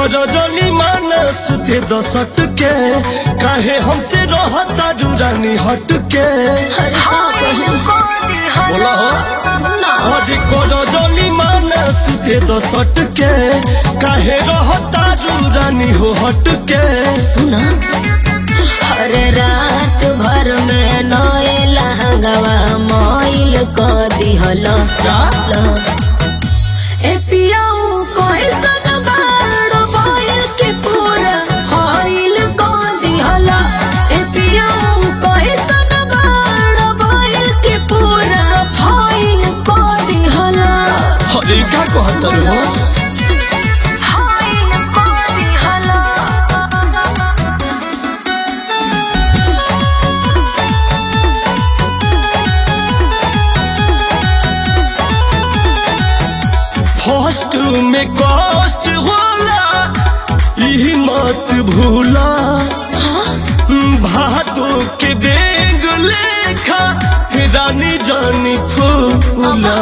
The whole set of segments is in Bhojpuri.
रजनी मानस दे दसट के काहे हमसे रहता रानी हट के अरे का कहूँ बोला हो ना अरे को रजनी मानस दे दसट के काहे रहता रानी हो हट के सुना अरे रात भर में नए लहंगवा मोइल क दिहल ए पियाऊ कैसन बाड़ मोइल के पूरा होइल क दिहल ए पियाऊ कैसन बाड़ मोइल के पूरा होइल क दिहल अरे का कहता हो होइल क दिहल फर्स्ट में कष्ट होला ई मत भूला भादो के बेग लेखा रानी जानी फूला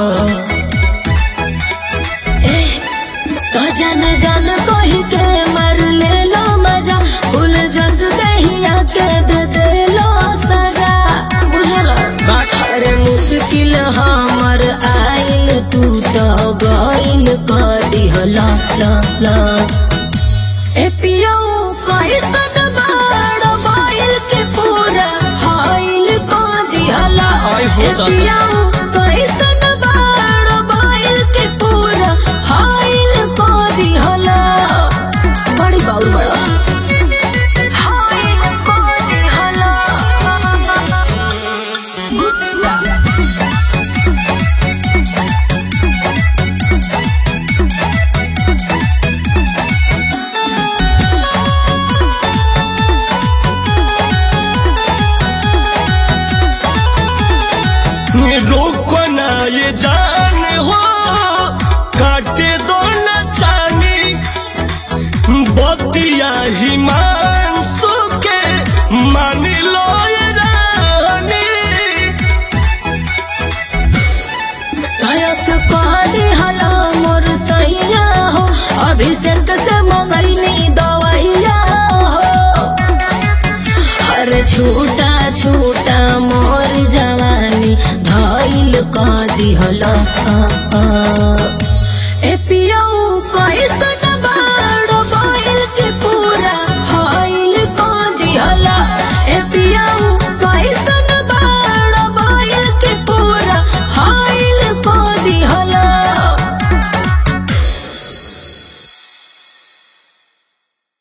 तो जान जान कही के मर ले लो मजा फूल जस दहिया के दे दे लो सजा बुझल अरे मुश्किल हमर आइल तू तो गइल क दिहला ला ला ए पियो कैसन बाड़ बाइल के पूरा हाइल क दिहला आई हो ए दादा। पियो कैसन बाड़ बाइल के पूरा हाइल क दिहला बड़ी बाउल बड़ा हाइल क दिहला रोको ना ये जान हो काटे दो न चानी बतिया ही मान सुके मान लो ये रानी तयस कहली हला मोर सैया हो अभिषेक से मंगैनी दवैया हो हर छूटा छूटा मोर जवानी धैल कह दिहल ए पिया